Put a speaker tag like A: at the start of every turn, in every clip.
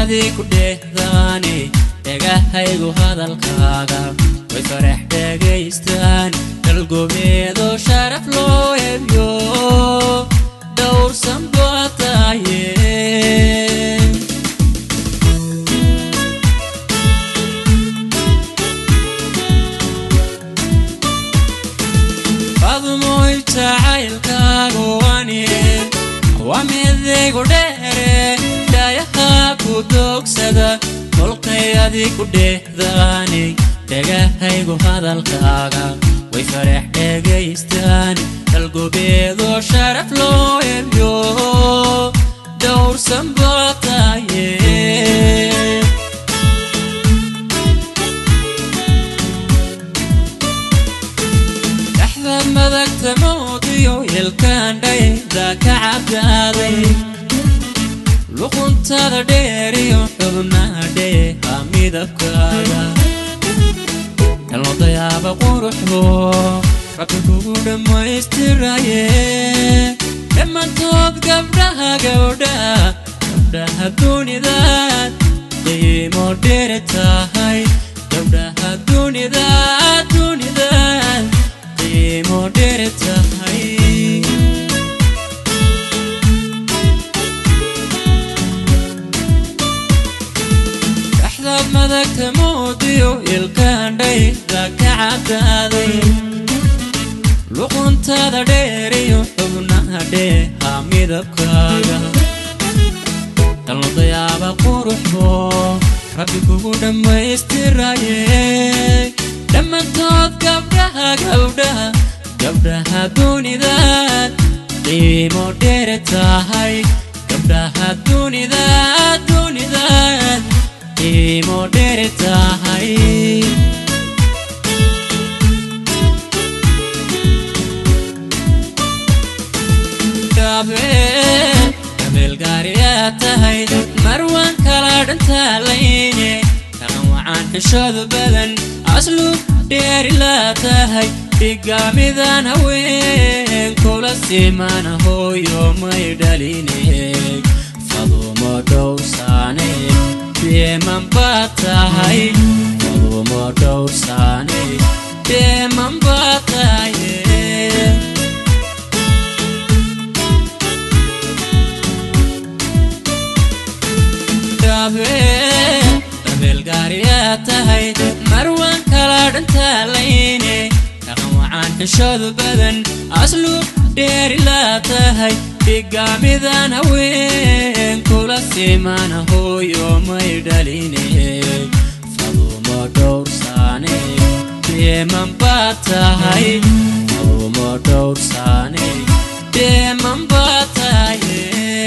A: dhulkayadii ku dheehdaane dhegahaygu hadalkaaga way farax dhegaystaan dalgobeedo sharaf loo hebyo dhowrsan baa tahaye fadmoy jacaylkaagu wani waa midaygu dheere dhayaha ku doogsada kolkayadii ku dheehdaani dhegahaygu hadalkaaga way farax dhegaystaan dalgobeedo sharaf loo hebyo dhowrsan baa tahaye dhaxdaad madagta moodiyo ilkaandhayda ka cabdaaday luquntada dheeriyo xubnaha dheeha midabkaaga dhalnodayaaba quruxbo rabbi kugu dhammaystiraye dhammaantood gabdhaha gabdhaha gabdhaha dunidaad qiimo dheeri tahay gabdhaha dunidaad dunidaad qiimo dheeri tahay dhaxdaad madagta moodiyo ilkaandhayda ka cabdaaday luquntada dheeriyo xubnaha dheeha midabkaaga dhalnodayaaba quruxbo rabbi kugu dhammaystiraye dhammaantood gabdhaha gabdhaha gabdhaha dunidaad qiimo dheeri tahay gabdhaha dunidaad dunidaad qiimo dheeri tahay gabeelgaariyaa tahay marwaan kala dhantaalayne dhaqan wacaan xishoodu badan asluub dheeri laa tahay dhigaamidan haween kula simana hooyo may dhaline fadumo dhowrsaane deeman baa tahay fadumo dhowrsaane deeman baa tahaye dabeelgaariyaa tahay marwaan kala dhantaalayne dhaqan wacaan xishoodu badan asluub dheeri laa tahay dhigaamidan haween kula simana hooyo may dhaline fadumo dhowrsaane deeman baa tahay fadumo dhowrsaane deeman baa tahaye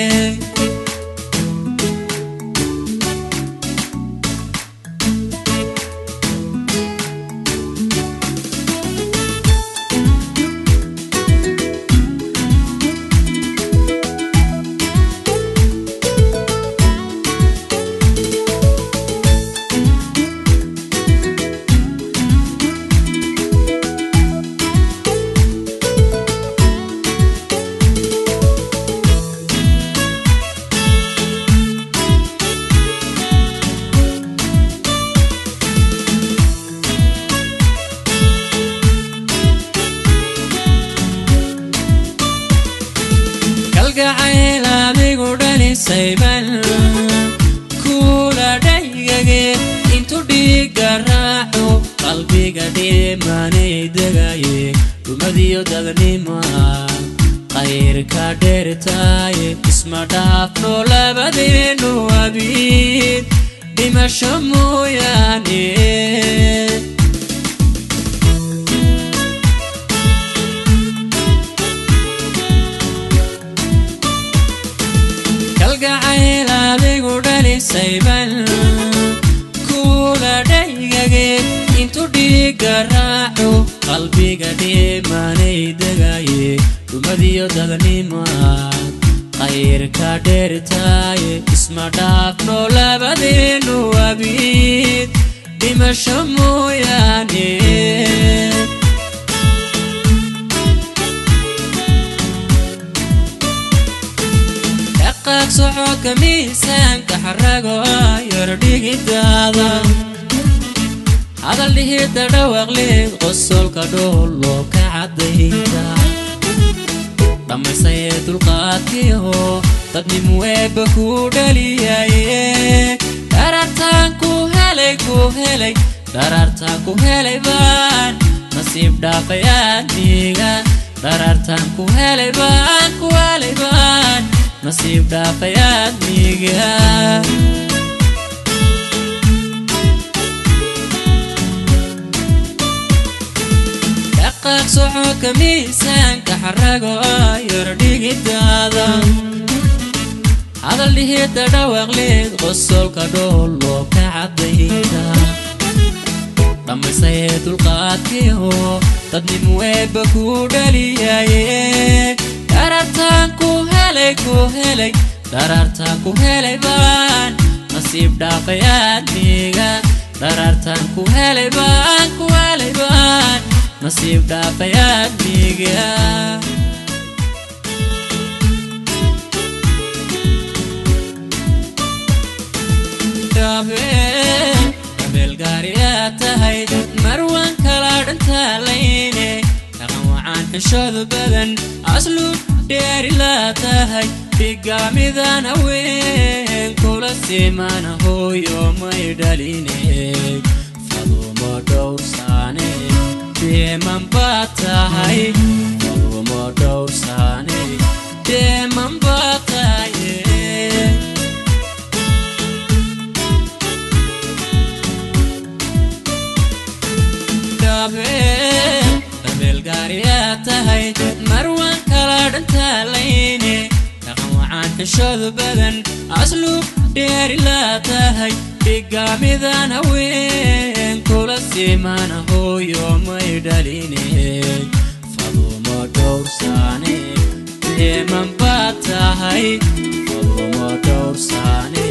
A: kalgacayl adigu dhalisayban kula dhaygage intu dhiiga raaco qalbiga dhimanay degaye dhumadiyo dadnima qayrka dheertaaye isma dhaafno labadeenu abiid dhimasho mooyaane kalgacayl adigu dhalisayban kula dhaygage intu dhiiga raaco qalbiga dhimanay degaye dhumadiyo dadnima qayrka dheertaaye isma dhaafno labadeenu abiid dhimasho mooyaane dhaqaaq soco soco ka miisaanka xarago yardhigidaada hadal dhihida dhawaqleed qosolka dhoolo ka caddayda dhammaysayee dulqaadkiiho dadnimu eebba ku dhaliyaye dharartaan ku helay ku helay dharartaan ku helay baan nasiib dhaafay aadmiga dharartaan ku helay baan ku helay baan nasiib dhaafay aadmiga dhaqaaq soco ka miisaanka xarago yardhigidaada hadal dhihida dhawaqleed qosolka dhoolo ka caddayda dhammaysayee dulqaadkiiho dadnimu eebba ku dhaliyaye dharartaan ku helay ku helay dharartaan ku helay baan nasiib dhaafay aadmiga dharartaan ku helay baan ku helay baan nasiib dhaafay aadmiga gaariyaa tahay marwan kala dhantaalayne dhaqan wacaan xishooda badan asluub dheeri laa tahay bigaamidan haween kula simana hooyo may dhaline fadumo dhowrsaane deeman baa tahay fadumo dhowrsaane deeman baa tahaye gaariyaa tahay marwan kala dhantaalayne dhaqan wacaan xishooda badan asluub dheeri laa tahay bigaamidan haween kula simana hooyo may dhaline fadumo dhowrsaane deeman baa tahay fadumo dhowrsaane